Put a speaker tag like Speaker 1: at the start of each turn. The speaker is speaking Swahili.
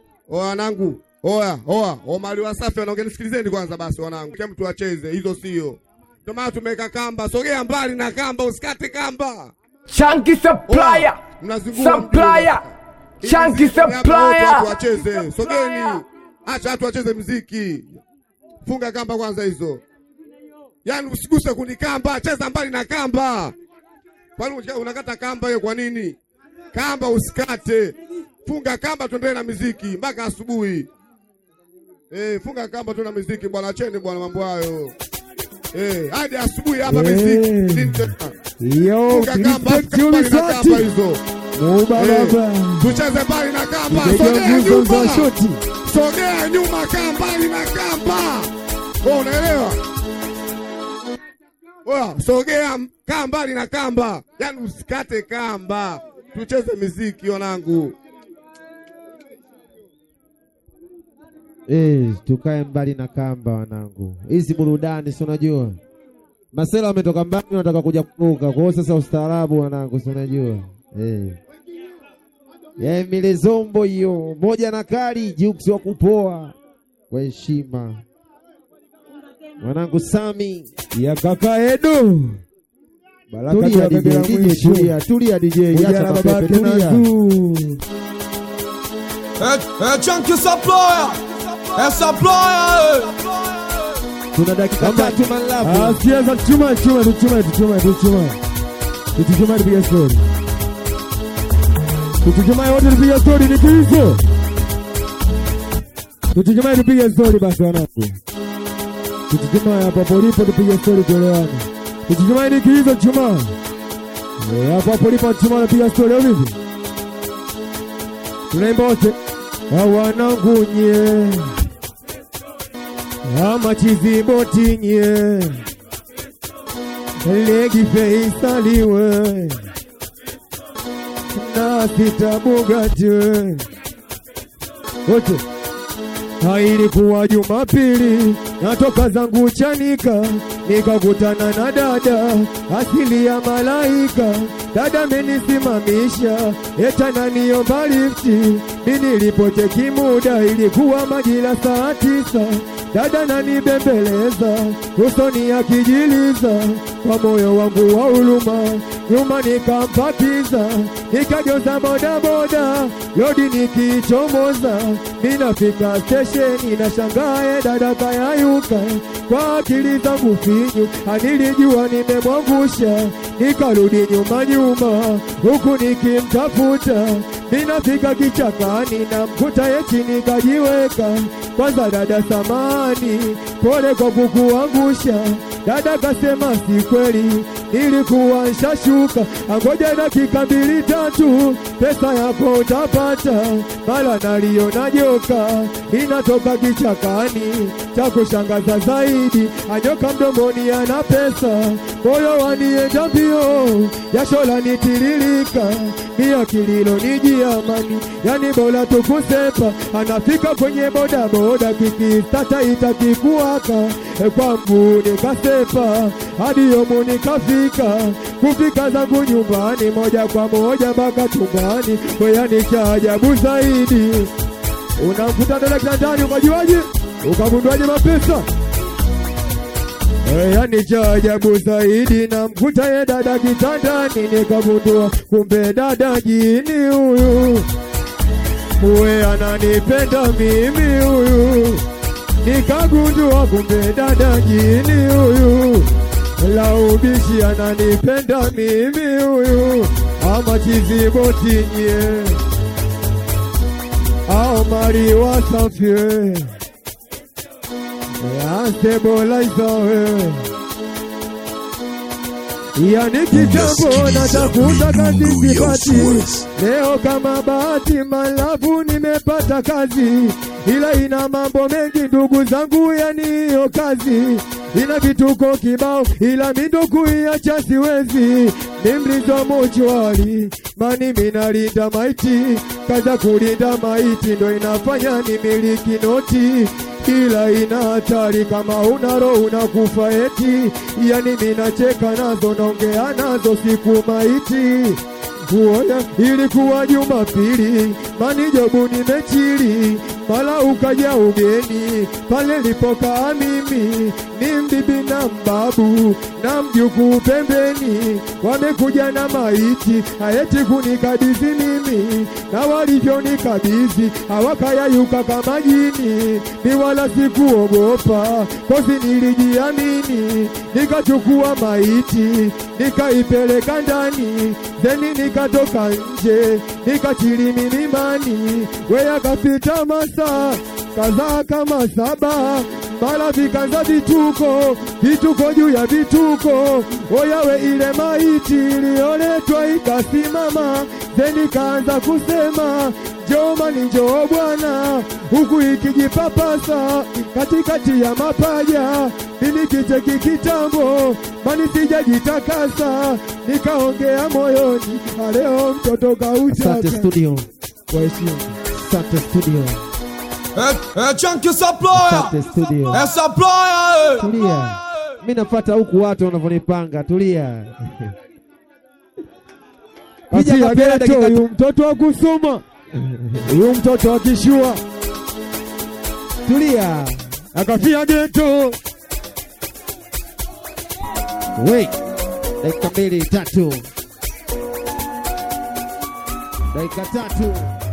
Speaker 1: Oya wanangu, oya oya, Omari Wasafi wanaongea, nisikilizeni kwanza basi wanangu, kila mtu acheze, hizo sio. Ndio maana tumeweka kamba, sogea mbali na kamba, usikate kamba.
Speaker 2: Chunky supplier.
Speaker 1: Mnazingua
Speaker 2: Supplier.
Speaker 1: Ili
Speaker 2: Chunky
Speaker 1: mziki hapa wote
Speaker 2: supplier.
Speaker 1: Watu wacheze, sogeni, acha watu wacheze mziki. Funga kamba kwanza hizo, yaani usiguse kuni kamba, cheza mbali na kamba. Kwani unataka- unakata kamba hiyo kwa nini? Kamba usikate, funga kamba, tuendelee na miziki mpaka asubuhi. Eh, funga kamba tu na miziki bwana, acheni bwana mambo hayo. Eh, hadi asubuhi hapa
Speaker 3: Eh.
Speaker 1: miziki. Nini tena?
Speaker 3: Yo,
Speaker 1: Funga kamba,
Speaker 3: respect
Speaker 1: funga mbali na
Speaker 3: Unisati.
Speaker 1: kamba hizo.
Speaker 3: Muba
Speaker 1: Eh,
Speaker 3: baba.
Speaker 1: tucheze mbali na kamba,
Speaker 3: Mpiga
Speaker 1: sogea
Speaker 3: nguzo za
Speaker 1: nyuma,
Speaker 3: shoti.
Speaker 1: sogea nyuma, kaa mbali na kamba. Wewe unaelewa? Oya, sogea, kaa mbali na kamba, yaani usikate kamba, tucheze miziki wanangu.
Speaker 3: Eh, tukae mbali na kamba wanangu. Hizi burudani si unajua. Masela wametoka mbali wanataka kuja kuruka. Kwa hiyo sasa ustaarabu wanangu si unajua. Eh. Yeah, mile zombo hiyo. Moja na kali Jux wa kupoa. Kwa heshima. Mwanangu Sami ya kaka Edo.
Speaker 4: Baraka
Speaker 3: Tulia
Speaker 4: tu
Speaker 3: DJ,
Speaker 4: ya
Speaker 3: DJ
Speaker 4: mwisho.
Speaker 3: tulia, tulia DJ,
Speaker 4: Kuja
Speaker 3: acha
Speaker 4: na
Speaker 3: mapepe,
Speaker 4: babake
Speaker 3: tulia.
Speaker 4: Nazu.
Speaker 5: Eh, eh, Chunky supplier. Eh, supplier. eh.
Speaker 3: Tuna dakika tatu malabu.
Speaker 4: Ah, sikiza chuma chuma tuchuma tuchuma tuchuma. Tuchuma tupige story. Tuchuma wote tupige story ni kizo. Tuchuma tupige story basi wanangu. Tuchuma hapo polipo tupige story kuelewana. Tuchuma ni kizo chuma. Eh, hapo hapo lipo chuma napiga story au vipi? Tunaimba wote. Wanangu nye amachizibotinye legi feisaliwe na sitabugatwe wote hailikuwa Jumapili, natoka zangu Chanika, nikakutana na dada asili ya malaika. Dada amenisimamisha eta naniomba lifti, mi nilipocheki muda ilikuwa majira saa tisa. Dada nanibembeleza usoni akijiliza, kwa moyo wangu wa huruma nyuma nikampakiza, nikajoza bodaboda lodi nikichomoza, ninafika stesheni na shangae dada kayayuka, kwa akili zangu finyu anilijua nimemwangusha, nikarudi nyuma nyuma huku nikimtafuta, ninafika kichakani na mkuta yeti nikajiweka, kwanza dada samani, pole kwa kukuangusha, dada kasema si kweli nilikuwa nshashuka, angoja dakika mbili tatu, pesa yako utapata. Mara naliona joka inatoka kichakani, cha kushangaza zaidi, anyoka mdomoni ana pesa, moyo wanienda mbio, jasho lanitiririka, mia kililo niji amani, yani bora tukusepa, anafika kwenye bodaboda, kikistata itakikuwaka, E, kwangu nikasepa hadi yomu nikafika, kufika zangu nyumbani moja kwa moja mpaka chumbani, weyani cha ajabu zaidi, unamkuta dada kitandani, ukajuaje? Ukagundwaje mapesa? Eh, Yani cha ajabu zaidi na mkuta ye dada kitandani, nikagundua kumbe dada jini huyu, uwe ananipenda mimi huyu, nikagundua kumbe dada jini huyu, la ubishi ananipenda mimi huyu, ama chizibotinye au mari wasafie asebolaisawe yani kitambo natafuta kazi sipati, leo kama bahati malafu nimepata kazi, ila ina mambo mengi ndugu zangu, yani hiyo kazi ina vituko kibao, ila mindo kuiacha siwezi, ni mlizo mochwari mani minalinda maiti, kaza kulinda maiti ndo inafanya nimiliki noti ila ina hatari kama una roho unakufa eti, yani minacheka nazo naongea nazo siku maiti uoya ilikuwa Jumapili, manijobu nimechili, mala ukaja ugeni pale lipokaa mimi, ni mbibi na mbabu na mjukuu pembeni, wamekuja na maiti hayeti kunikabidhi mimi, na walivyonikabidhi hawakayayuka kama jini, ni wala sikuogopa, kozi nilijiamini, nikachukua maiti nikaipeleka ndani, zeni nikatoka nje, nikachili milimani, weya kapita masaa kadhaa kama saba mara vikanza vituko vituko juu ya vituko, oyawe ile maiti iliyoletwa ikasimama, zeni kaanza kusema Jomani njoo bwana, huku ikijipapasa katikati ya mapaja, mimi kicheki kitambo, mani sijajitakasa, nikaongea moyoni, leo mtoto
Speaker 3: Asante
Speaker 4: kauchaka
Speaker 3: studio,
Speaker 4: kwa heshima.
Speaker 3: asante studio,
Speaker 5: Eh, eh, Chunky Supplier.
Speaker 3: asante studio.
Speaker 5: Eh, Supplier. eh.
Speaker 3: Tulia, mi nafuata huku watu wanavyonipanga. Tulia. Piga
Speaker 4: Kasia
Speaker 3: kapela
Speaker 4: geto,
Speaker 3: dakika
Speaker 4: huyu mtoto wa kusoma, huyu mtoto wa kishua
Speaker 3: tulia.
Speaker 4: akafia geto.
Speaker 3: Wait. Dakika mbili tatu, dakika tatu.